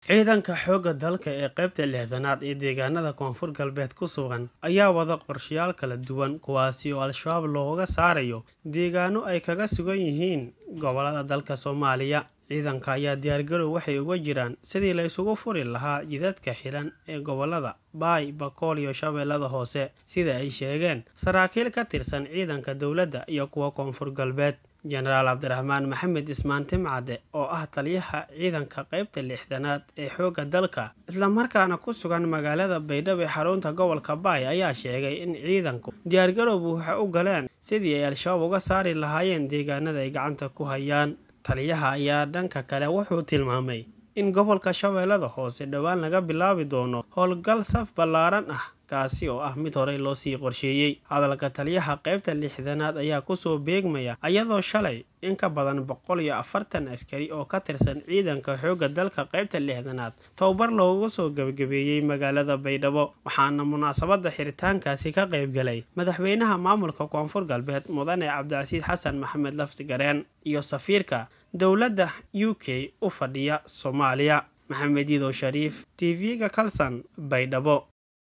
ciidanka xoogga dalka ee qaybta lixdanaad ee deegaanada koonfur galbeed ku sugan ayaa wada qorshayaal kala duwan kuwaasi oo al-shabaab looga saarayo deegaano ay kaga sugan yihiin gobolada dalka soomaaliya ciidanka ayaa diyaargarow waxay uga jiraan sidii la isugu furi lahaa jidadka xiran ee gobolada baay bakool iyo shabeellada hoose sida ay sheegeen saraakiil ka tirsan ciidanka dowladda iyo kuwa koonfur galbeed jenaraal cabdiraxmaan maxamed ismaan timcade oo ah taliyaha ciidanka qaybta lixdanaad ee xoogga dalka islamarkaana ku sugan magaalada baydhabo ee xarunta gobolka baay ayaa sheegay in ciidanku diyaargarowbu waxay u galeen sidii ay al-shabaab uga saari lahaayeen deegaanada ay gacanta ku hayaan taliyaha ayaa dhanka kale wuxuu tilmaamay in gobolka shabeellada hoose dhowaan laga bilaabi doono howlgal saf ballaaran ah kaasi oo ah mid horey loo sii qorsheeyey hadalka taliyaha qaybta lixdanaad ayaa kusoo beegmaya iyadoo shalay in ka badan boqol iyo afartan askari oo ka tirsan ciidanka xoogga dalka qaybta lixdanaad tababar loogu soo gebagabeeyey magaalada baydhabo waxaana munaasabada xiritaankaasi ka qaybgalay madaxweynaha maamulka koonfur galbeed mudane cabdicasiis xasan maxamed laftigareen iyo safiirka dowladda u k u fadhiya soomaaliya maxamed yidow shariif t v-ga kalsan baydhabo